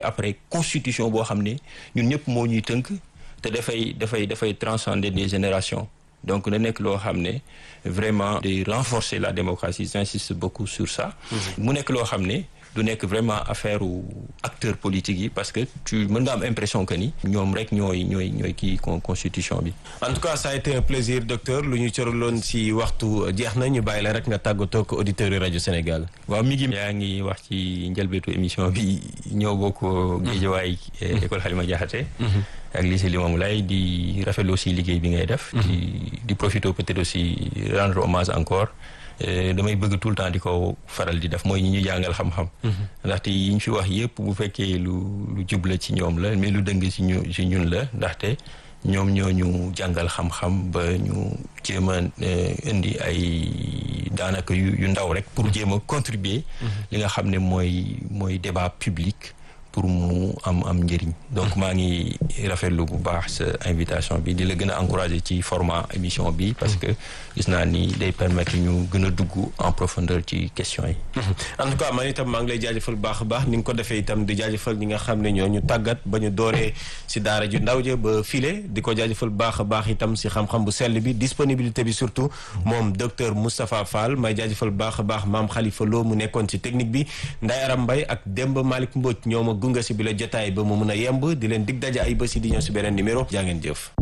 après constitution boo xam ne ñun ñëpp moo ñuy tënk te dafay dafay dafay transcender des générations donc na nekk loo xam ne vraiment day renforcer la démocratie j'insiste beaucoup sur ça mu nekk loo xam ne du nekk vraiment affaire u acteurs politiques yi parce que tu mën nga am impression que ni ñoom rek ñooy ñooy ñooy kii constitution bi en tout cas ça a été un plaisir docteur lu ñu cëraloon si waxtu jeex na ñu bàyyi la rek nga tàggatoo ak auditeurs yi rajo Sénégal waaw mi ngi yaa ngi wax ci njëlbeetu émission bi ñëw bokk Géejawaay école Halima Diakhaté ak lycée Limamoulaye di rafetlu aussi liggéey bi ngay def di di profiter peut-être aussi rendre hommage encore damay bëgg tout le temps di ko faral di def mooy ñi ñu jàngal xam-xam ndaxte yi ñu fi wax yëpp bu fekkee lu lu jubla ci ñoom la mais lu dëng ci ñu ci ñun la ndaxte ñoom ñoo ñu jàngal xam-xam ba ñu jéem a indi ay daanaka yu yu ndaw rek pour jéem a contribuer li nga xam ne mooy mooy débat public pour mu am am njëriñ donc maa ngi rafetlu bu baax sa invitation bi di la gën a encourager ci format émission bi parce que gis naa ni day permettre ñu gën a dugg en profondeur ci questions yi en tout cas man itam maa ngi lay jaajëfal baax a baax ni nga ko defee itam di jaajëfal ñi nga xam ne ñoo ñu tàggat ba ñu dooree si daara ju ndaw ja ba file di ko jaajëfal baax a baax itam si xam-xam bu sell bi disponibilité bi surtout moom docteur Moustapha Fall may jaajëfal baax a baax maam Khalifa Lo mu nekkoon ci technique bi Nday Aram Mbaye ak Demba Malick Mbodj ñoo ma gunga si bi la jotaay ba mu mun a yemb di leen dig daje ay bés yi di ñëw si beneen numéro jaa ngeen jëf